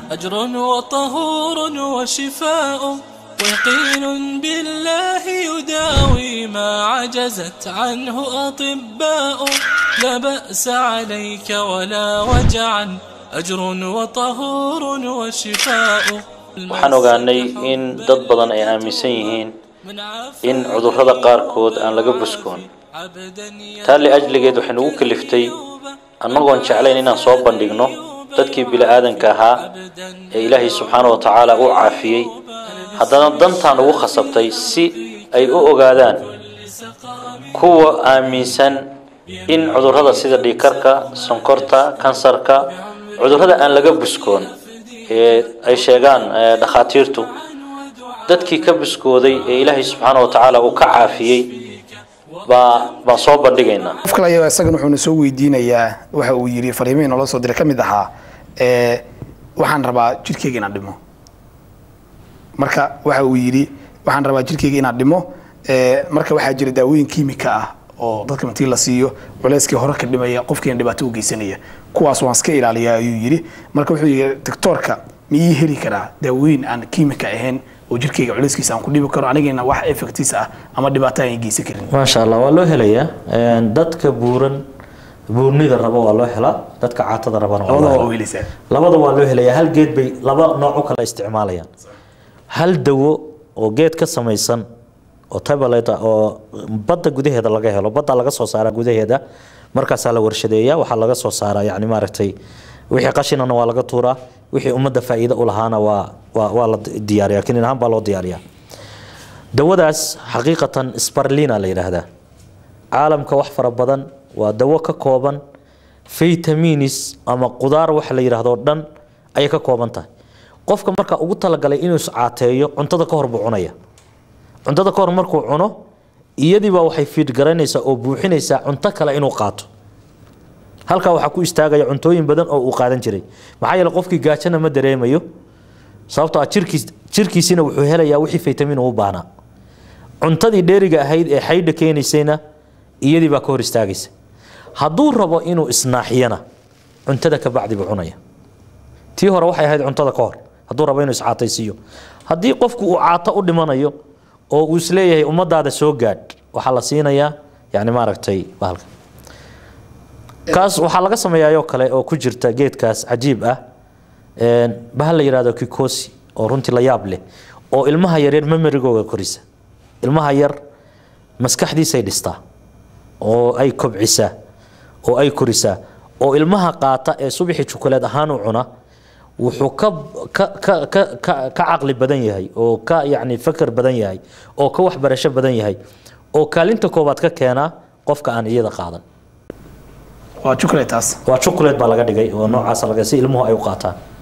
أجر وطهور وشفاء ويقين بالله يداوي ما عجزت عنه أطباء لا بأس عليك ولا وجعا أجر وطهور وشفاء waxaan ogaanay in dad badan ay aaminsan yihiin in cudurrada qaarkood aan laga buskoon taa liajligeed waxay nagu kaliftay annagoon jeclayn inaan soo bandhigno dadkii bili-aadanka ahaa ee ilaahay subxaana wa tacaala u caafiyey haddana dantaan ugu khasabtay si ay u ogaadaan kuwa aaminsan in cudurrada sida dhiikarka sonkorta kansarka cudurrada aan laga buskoon ee ay sheegaan dhakhaatiirtu dadkii ka buskooday ee ilaahay subxaana wa tacaala uu ka caafiyey baa baan soo bandhigaynaa qof kale ayaa isagan wuxuuna soo weydiinayaa waxa uu yidhi fariimihii noola soo diray ka mid ahaa ee waxaan rabaa jidhkeyga inaan dhimo marka waxa uu yidhi waxaan rabaa jidhkeyga inaan dhimo ee marka waxaa jira daawooyin kiimika ah oo dadka martii la siiyo culeyskii hore ka dhimaya qofkiina dhibaato u geysanaya kuwaas waan iska ilaaliyaa ayuu yidhi marka wuxuu yidhi doctoorka ma ii heli karaa daawooyin aan kiimika ahayn oo jirkeyga culeyskiisa aan ku dhibi karo anigana wax effectis ah ama dhibaato aan geysan karin maasha allah waa loo helayaa dadka buuran buurnida raba waa loo helaa dadka caatada rabana waa loo labadaba waa helaa u helaysaa labada waa loo helayaa hal geed bay laba nooc u kala isticmaalayaan hal dawo oo geed ka samaysan oo tablet ah oo badda gudaheeda laga helo badda laga soo saaraa gudaheeda markaasaa la warshadeeyaa waxaa laga soo saaraa yani maaragtay wixii qashinana waa laga tuuraa wixii ummadda faa'iido u lahaana waa waa waa la diyaariyaa kinin ahaan baa loo diyaariyaa dawadaas xaqiiqatan sparlina la yidhaahdaa caalamka wax fara badan waa dawo ka kooban vitaminis ama qudaar waxa la yidhaahdo dhan ayay ka kooban tahay qofka marka ugu talagalay inuu iscaateeyo cuntada ka hor buu cunaya cuntada ka hor markuu cuno iyadiibaa waxay fiidgaraynaysaa oo buuxinaysaa cunto kale inuu qaato halkaa waxaa ku istaagaya cuntooyin badan oo uu qaadan jiray maxaa yeele qofkii gaajana ma dareemayo sababtoo ah jirkiis jirkiisina wuxuu helayaa wixii faytamin uu u baahnaa cuntadii dheeriga ahayd ee xaydha keenaysayna iyadii baa ka hor istaagaysa hadduu rabo inuu isnaaxiyana cuntada ka bacdi buu cunaya tii hore waxay ahayd cuntada ka hor hadduu rabo inuu iscaataysiiyo haddii qofku uu caato u dhimanayo oo uu isleeyahay ummadaada soo gaadh waxaa la siinayaa yani maaragtay bahalka kaas waxaa laga sameeyaayoo kale oo ku jirta geedkaas cajiib ah bahal la yidhahdo kikosi oo runtii la yaab leh oo ilmaha yaryar memerigooga korisa ilmaha yar maskaxdiisay dhistaa oo ay kobcisaa oo ay korisaa oo ilmaha qaata ee subaxii jukuleed ahaan u cuna wuxuu ka ka ka ka ka ka caqli badan yahay oo ka yacni fakar badan yahay oo ka waxbarasho badan yahay oo kaalinta koobaad ka keenaa qofka aan iyada qaadan waa chocolate taas waa chocolate baa laga dhigay oo noocaas laga si ilmuhu ay u qaataan